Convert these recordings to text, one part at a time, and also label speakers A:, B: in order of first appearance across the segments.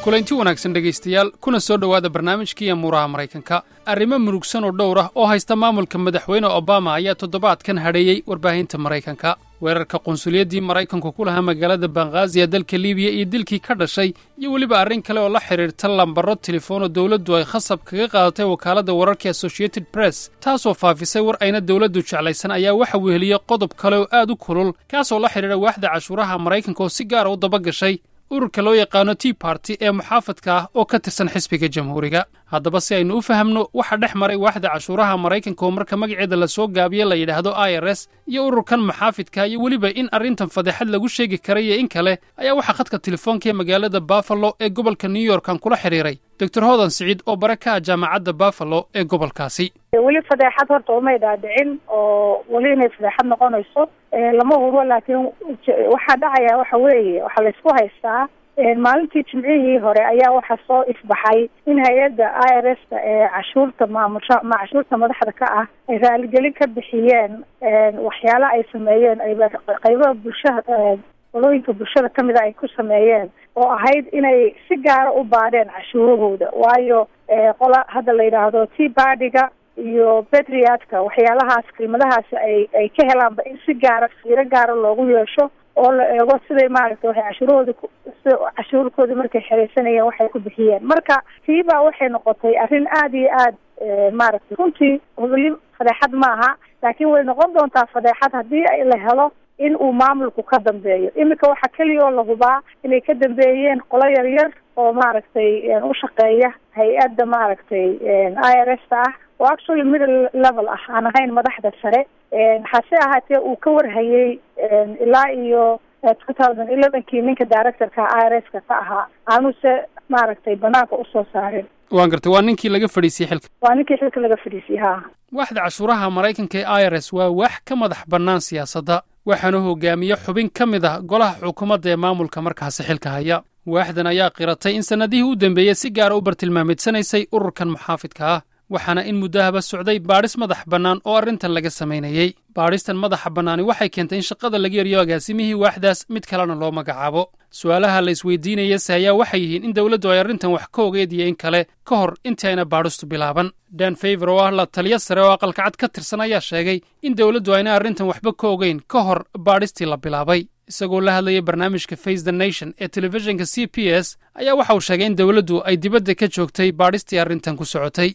A: kulanti wanaagsan dhegaystayaal kuna soo dhowaada barnaamijkii amuuraha maraykanka arrimo murugsan oo dhowr ah oo haysta maamulka madaxweyne obama ayaa toddobaadkan hadheeyey warbaahinta maraykanka weerarka qunsuliyaddii maraykanku ku lahaa magaalada banghaaziya dalka libiya iyo dilkii ka dhashay iyo weliba arrin kale oo la xidhiirta lambaro telefoon oo dowladdu ay khasab kaga qaadatay wakaaladda wararka associated press taasoo faafisay war ayna dowladdu jeclaysan ayaa waxa weheliyey qodob kale oo aad u kulul kaasoo la xidhiidha waaxda cashuuraha maraykanka oo si gaara u daba gashay ururka loo yaqaano tea barty ee muxaafadka ah oo ka tirsan xisbiga jamhuuriga haddaba si aynu u fahamno waxa dhex maray waaxda cashuuraha maraykanka oo marka magaceeda la soo gaabiye la yidhaahdo i r s iyo ururkan muxaafidka iyo weliba in arrintan fadeexad lagu sheegi karay iyo in kale ayaa waxaa khadka telefoonka ee magaalada buffalo ee gobolka new yorkan kula xidhiiray doctor hodan siciid oo bare ka ah jaamacadda buffalo ee gobolkaasi
B: weli fadeexad horta umay dhaadhicin oo weli inay fadeexad noqonayso lama hubo laakiin waxaa dhacaya waxa weeye waxaa laysku haystaa maalintii jimcihii hore ayaa waxaa soo ifbaxay in hay-adda i r s ta ee cashuurta maamusha ma cashuurta madaxda ka ah ay raaligelin ka bixiyeen waxyaala ay sameeyeen qaybaha bulshada qolooyinka bulshada kamida ay ku sameeyeen oo ahayd inay si gaara u baadheen cashuurahooda waayo qola hadda la yidhaahdo tea bardiga iyo betriatka waxyaalahaas qiimadahaasi ay ay ka helaanba in si gaara fiiro gaara loogu yeesho oo la eego siday maaragtay waxay cashuurahooda cashuurkoodii markay xereysanayeen waxay ku bixiyeen marka tiibaa waxay noqotay arrin aada iyo aad maaragtay runtii weli fadeexad maaha laakiin way noqon doontaa fadeexad haddii la helo in uu maamulku ka dambeeyo iminka waxaa keliya oo la hubaa inay ka dambeeyeen qolo yaryar oo maaragtay u shaqeeya hay-adda maaragtay i r s ta ah oo actually middle level ah aan ahayn madaxda sare hase ahaatee uu ka warhayey ilaa iyo two thousand elevenkii ninka directorka i r s ka ka ahaa aanuse maaragtay banaanka usoo saarin
A: waan gartay waa ninkii laga fadhiisiyey xilka
B: waa ninkii xilka laga fadhiisiyey ha
A: waaxda cashuuraha maraykanka ee i r s waa wax ka madax bannaan siyaasadda waxaana hogaamiye xubin ka mid ah golaha xukuumadda ee maamulka markaasi xilka haya waaxdan ayaa qiratay in sannadihii u dambeeyey si gaara u bartilmaameedsanaysay ururkan muxaafidka ah waxaana in muddahaba socday baadhis madax bannaan oo arrintan laga samaynayey baadhistan madaxa bannaani waxay keentay in shaqada laga yariyo agaasimihii waaxdaas mid kalena loo magacaabo su'aalaha la isweydiinayase ayaa waxay yihiin in dowladdu ay arrintan wax ka ogeed iyo in kale ka hor intii ayna baadhistu bilaaban dan favor oo ah la taliyo sare oo aqalka cad ka tirsan ayaa sheegay in dowladdu ayna arrintan waxba ka ogeyn ka hor baadhistii la bilaabay isagoo la hadlayay barnaamijka face the nation ee telefishinka c p s ayaa waxa uu sheegay in dowladdu ay dibadda ka joogtay baadhistii arrintan ku socotay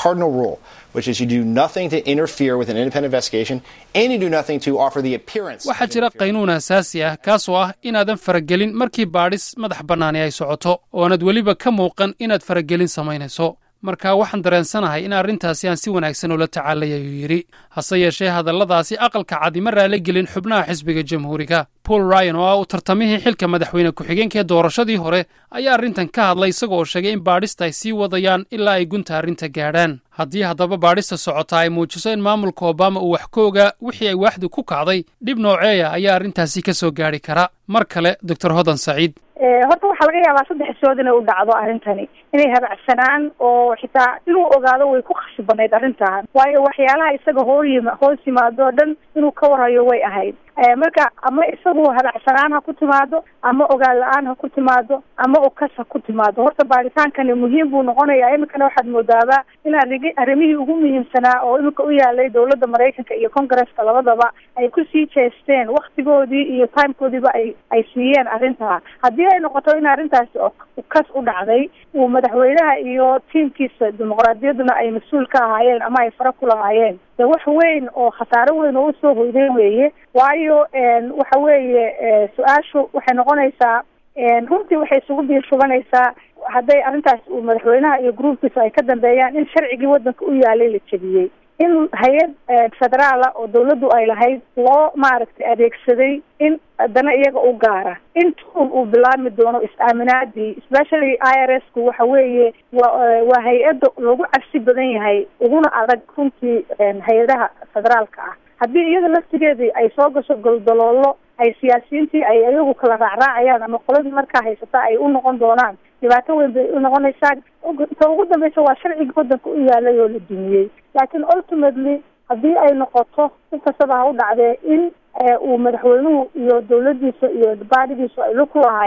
A: waxaa jira qaynuun asaasi ah kaasoo ah inaadan faragelin markii baadhis madax bannaani ay socoto ooanad weliba ka muuqan inaad faragelin samaynayso marka waxaan dareensanahay in arrintaasi aan si wanaagsan ula tacaalay ayuu yidhi hase yeeshee hadalladaasi aqalka cad ima raali gelin xubnaha xisbiga jamhuuriga paul ryan oo ah uu tartamihii xilka madaxweyne ku-xigeenka ee doorashadii hore ayaa arrintan ka hadlay isagoo sheegay in baadhista ay sii wadayaan ilaa ay gunta arrinta gaadhaan haddii haddaba baadhista socota ay muujiso in maamulka obama uu wax ka ogaa wixii ay waaxdu ku kacday dhib nooceeya ayaa arrintaasi ka soo gaadhi kara mar kale doctor hodan saciid
B: horta waxaa laga yaabaa saddex sood inay u dhacdo arrintani inay habacsanaan oo xitaa inuu ogaado way ku khasbanayd arrintan waayo waxyaalaha isaga hooyim hoos yimaado o dhan inuu ka warhayo way ahayd marka ama isagu habacsanaan ha ku timaado ama ogaan la-aan ha ku timaado ama ukas ha ku timaado horta baaritaankani muhiim buu noqonayaa iminkana waxaad moodaaba in arigi arrimihii ugu muhiimsanaa oo iminka u yaalay dowladda maraykanka iyo congresska labadaba ay kusii jeesteen waktigoodii iyo timekoodiiba ay ay siiyeen arrintaa haddii ay noqoto in arrintaasi ukas u dhacday uu madaxweynaha iyo tiimkiisa dimuqraadiyadduna ay mas-uul ka ahaayeen ama ay fara ku lahaayeen de wax weyn oo khasaaro weyn oo usoo hoydeen weeye waayo waxa weeye su-aashu waxay noqonaysaa runtii waxay isugu biirshubanaysaa hadday arrintaas uu madaxweynaha iyo gruubkiisa ay ka dambeeyaan in sharcigii waddanka u yaalay la jebiyey in hay-ad federaala oo dawladdu ay lahayd loo maaragtay adeegsaday in haddana iyaga u gaara in tuul uu bilaabmi doono is-aaminaadii especially i r s ku waxa weeye wa waa hay-adda loogu cabsi badan yahay uguna adag runtii hay-adaha federaalka ah haddii iyada laftigeedii ay soo gasho goldaloolo ay siyaasiyiintii ay iyagu kala raacraacayaan ama qoladii markaa haysata ay u noqon doonaan dhibaato weyn bay u noqonaysaa ta ugu dambeysa waa sharciga waddanka u yaalay oo la dumiyey laakiin ultimately haddii ay noqoto si kastaba ha u dhacdee in uu madaxweynuhu iyo dawladdiisa iyo baadigiisu ay lug ku lahaayeen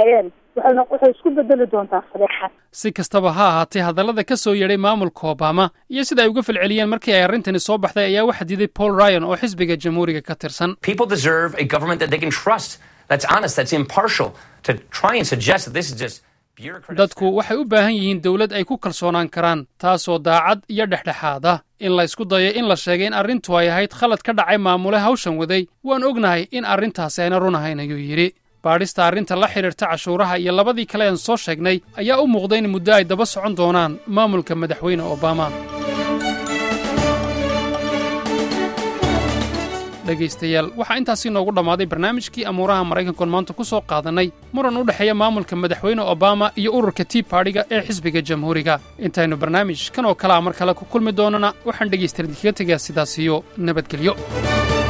B: waxayna waxay isku bedeli doontaa fadeexad
A: si kastaba ha ahaatee hadallada ka soo yeedhay maamulka obama iyo sida ay uga falceliyeen markii ay arrintani soo baxday ayaa waxa diiday paul ryan oo xisbiga jamhuuriga ka tirsan
C: People deserve a government that they can trust, that's honest, that's impartial. To try and suggest that this is just bureaucratic.
A: dadku waxay u baahan yihiin dowlad ay ku kalsoonaan karaan taasoo daacad iyo dhexdhexaad ah in la isku dayo in la sheegay in arrintu ay ahayd khalad ka dhacay maamule hawshan waday waan ognahay in arrintaasi ayna run ahayn ayuu yidhi baadhista arrinta la xidhiirta cashuuraha iyo labadii kale aan soo sheegnay ayaa u muuqda in muddo ay daba socon doonaan maamulka madaxweyne obama dhegaystayaal waxaa intaasi noogu dhammaaday barnaamijkii amuuraha maraykankoon maanta ku soo qaadannay muran u dhexeeya maamulka madaxweyne obama iyo ururka tea baadhiga ee xisbiga jamhuuriga intaynu barnaamij kan oo kalea mar kale ku kulmi doonana waxaan dhegaystayaal idinkaga tegaa sidaas iyo nabadgelyo